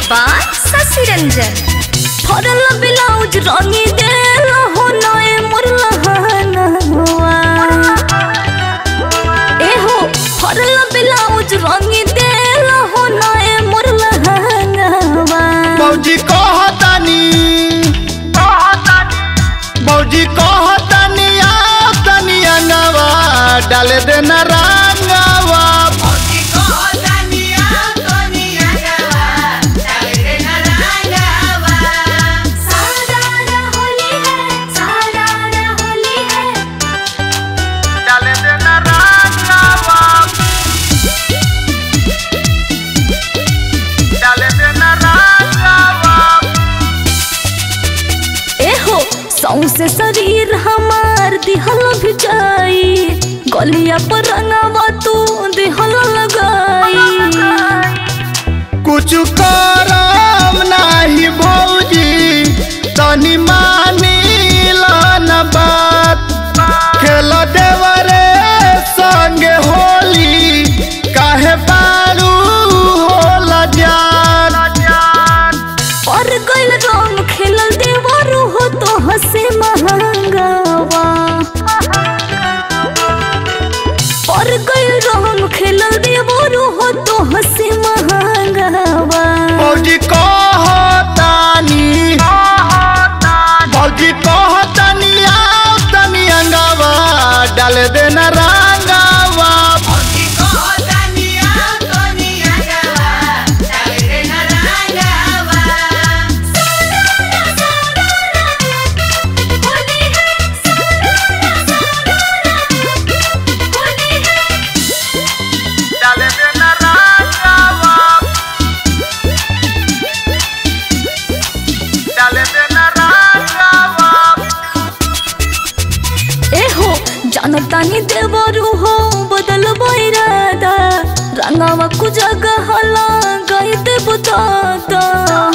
by शशि रंजन फरल blouse रंगी देल हो नए मोर लहनवा ए हो फरल ब्लाउज रंगी देल हो नए मोर लहनवा बौजी कहतानी बौजी कहतानी आओ तनी अंगवा डाल देना रंगवा सारा होली है सारा होली है डाल देना रंगवा डाल देना रंगवा एहो सौसे शरीर हमार दिहल भिजाई गलिया पर रंगवा तू दिहल लगाई कुछ करम नाही भौजी तनी मानी न बात खेल देवरे संगे होली काहे बारू होला जान और गइल रंग खेलल देवरू हो तो हसे महंगावा और गइल रंग खेलल देवरू हो तो हसे महंगावा भौजी कहतानी भौजी कहतानी आओ तनी अंगवा डाल देना रंगवा डाल देना रंगवा डाल देना रंगवा एहो जानतानी देवरू हो बदल बैरादा रंगावा कु जगह हला गई देव दादा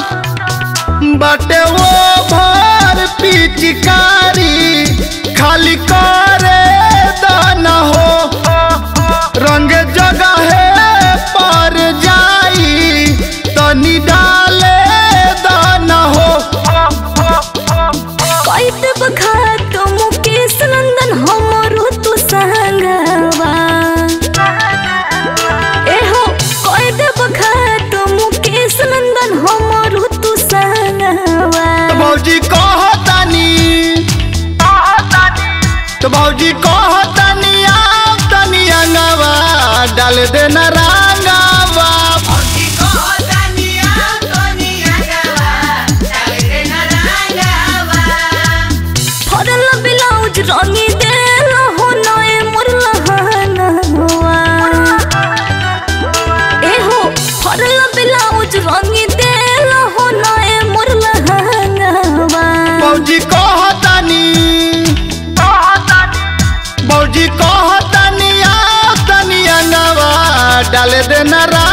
बाटे वो भर पिचकारी खाली करे दाना हो रंग जगह पर जाई तनी डाले दाना हो कई देव घाट मुकेश नंदन हमरो तू संगवा एहो कई देव घाट मुकेश नंदन हमरो तू संगवा भौजी कहतानी तो भौजी कहतानी आओ तनी अंगवा डाल देना रंगवा फरल ब्लाउज रंगी देल हो नए मोर लहनवा एहो फरल ब्लाउज रंगी देल हो नए मोर लहनवा भौजी कहतानी भौजी कहतानी आओ तनी अंगवा डाल देना